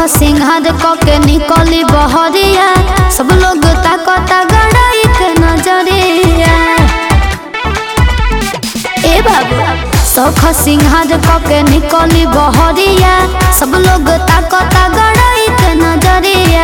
सिंहार क के निकली बहरिया सब लोग ताकता गड़ाई के नजरिया ए बाबू सौख सिंहार क के निकली बहरिया सब लोग ताकता गड़ाई के नजरिया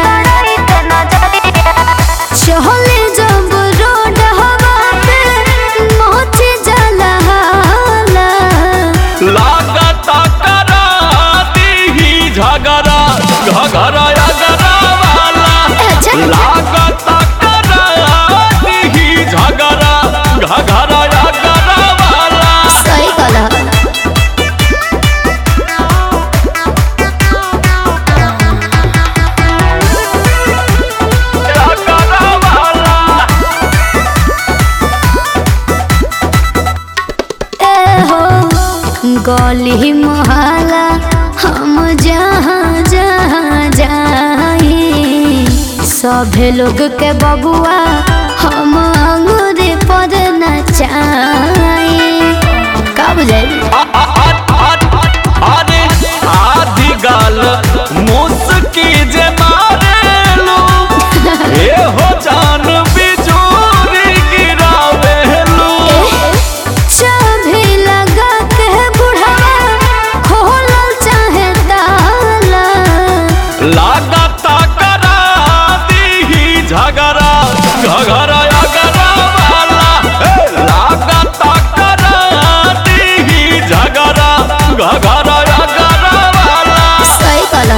चहले जब रोड हवा पे मच जाला हाला। लागता करा दीही झगड़ा झगड़ा अगरा वाला अच्छा। लागता करा दीही झगड़ा झगड़ा अगरा वाला सही कहला अगरा वाला ए हो गली मोहल्ला हम जहाँ जहाँ जाई सभे लोग के बबुआ हम अंगूरी पर नचाई का बुझाई आ- आ- आ- आ- अरे आधी गाल मुस्की जे मारेलू ए हो जान बिजूरी गिरावेलू चाभी लगा के बुढ़ावा खोलल चाहे ताला लागता करा दीही झगड़ा झगड़ा अगरा वाला ए, लागता करा दीही झगड़ा झगड़ा अगरा वाला सही कहला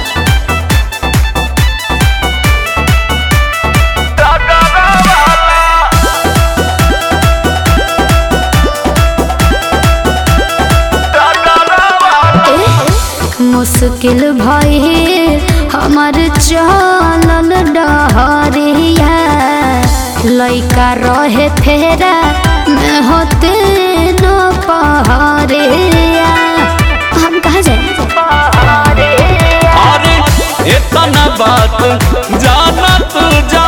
अगरा वाला अगरा वाला मुश्किल भई हमर चलल डहरिया लइका रहे फेरा में होते न पहरिया हम कहाँ जाए अरे इतना बात जाना तू जा